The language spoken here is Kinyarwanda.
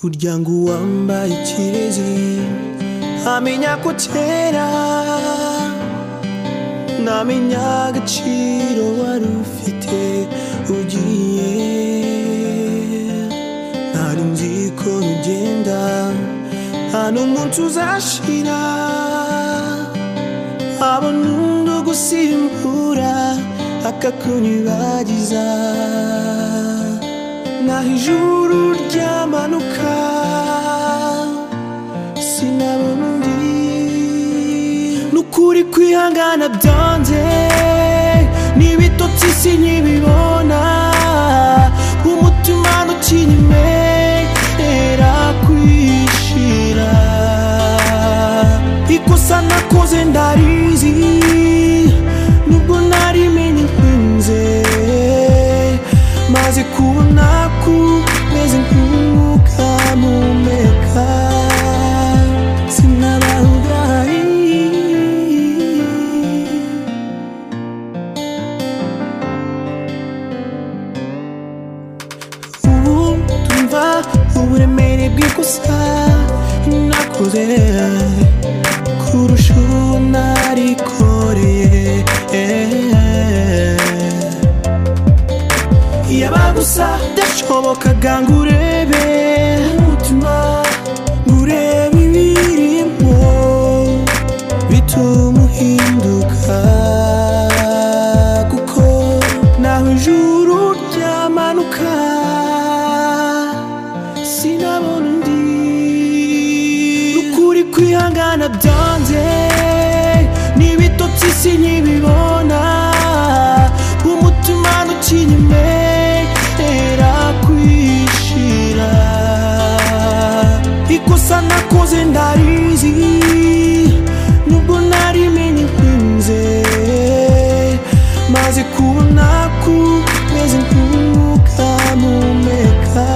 burya ngo uwambaye ikirezi amenya ko utera ntamenya agaciro wari ufite ugiye ntari nzi ko ugenda nta n'umunsi uzashira abona undi ugusimbura akakunyibagiza naho ijuru ryamanuka sinabona undi n'ukuri kwihangana byanze n'ibitotsi si nkibibona umutima ntukinyemera kwishira ikosa nakoze ndarizi nubwo narimenye nkunze maze kubona kumeze nk'umwuka mpumeka sinabawugaye ubu tumva uburemere bw'ikosa nakoze kurusha uwo narikoreye yaba gusa byashobokaga ngo urebe umutima ngo urebe ibirimo bituma uhinduka kuko naho ijuru ryamanuka sinabona undi n'ukuri kwihangana byanze n'ibitotsi si nkibibona umutima ntukinyemera kwishira ikosa nakoze ndarizi nubwo narimenye nkunze maze kubona kumeze nk'umwuka mpumeka